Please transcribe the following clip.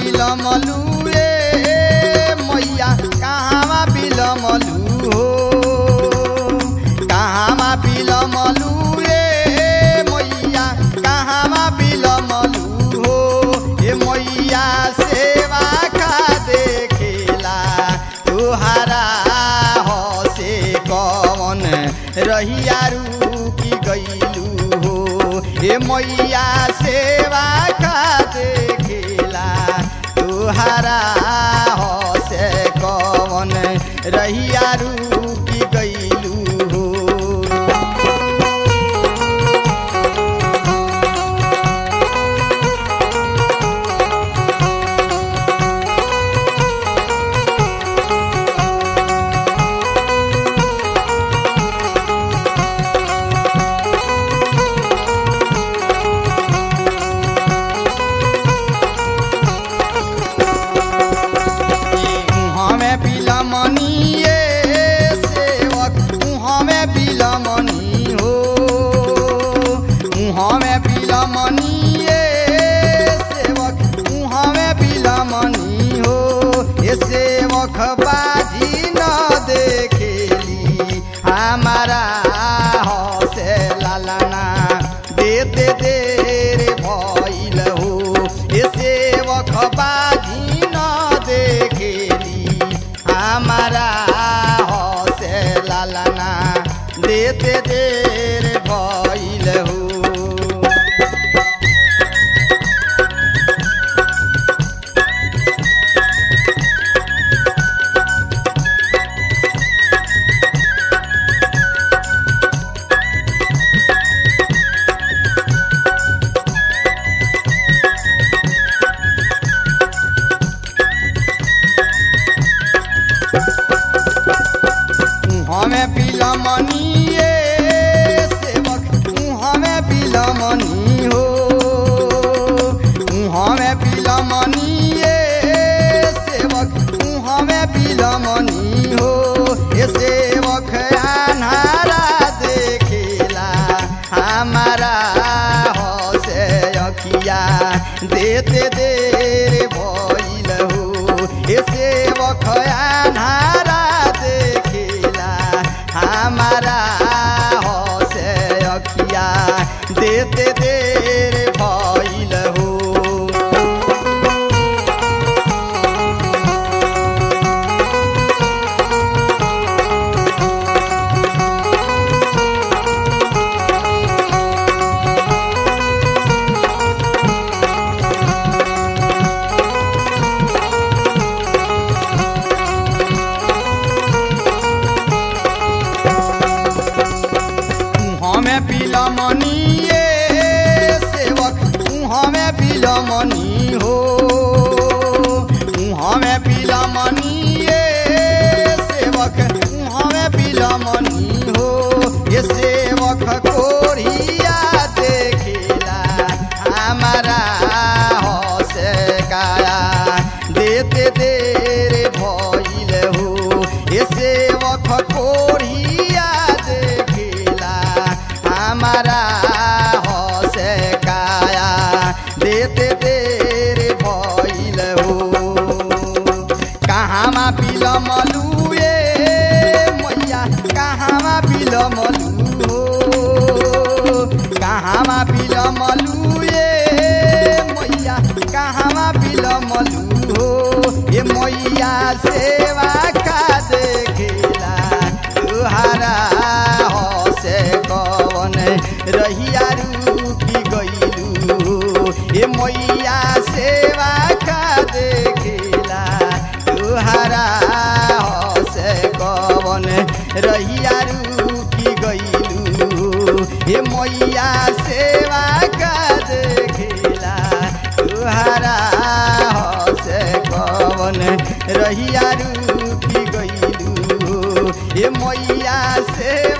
बिलमलू रे मैया कहवा बिलमलू हो कहवा बिलमलू रे मैया कहवा बिलमलू हो ए मैया सेवा खा देखेला तुहारा हो से कवन रहिया की गईलू हो ए मैया सेवा खा देखेला तुहारा हो से कवन रहिया की गईलू हो हमें बिलमनी सेवक हमें बिलमनी हो हमें बिलमनी सेवक हमें बिलमनी हो ये सेवक बाजी न देखेली हमारा हो से लालाना देते देर भइल हो ये सेवक बाजी न देखेली हमारा हो से लालाना देते देर भइल हो हमें बिलमनी सेवक हमें बिलमनी हो हमें बिलमनी सेवक हमें बिलमनी हो ये सेवक अन्हारा देखेला हमारा हो से अखिया देते देर भइल हो ये सेवक अन्हारा देखेला हमारा हो से अखिया देते देर भइल हो हमें बिलमनी सेवक हमें बिलमनी हो हमें बिलमनी सेवक हमें बिलमनी हो ये सेवक कोरिया देखेला हमारा हो से काया देते देर भइल हो ये सेवक कोरिया देखेला हमारा हो से काया देते देर भइल हो कहाँमा बिलमलु ए मैया कहाँमा बिलमलु हो कहाँमा बिलमलु ए मैया कहाँमा बिलमलु हो ए मैया सेवा का देखेला तुहारा हो से कवन रहिया की गईलू ए मैया सेवा का देखेला तुहारा हो से कवन रहिया की गईलू ए मैया सेवा का देखेला तुहारा हो से कवन रहिया की गईलू ए मैया सेवा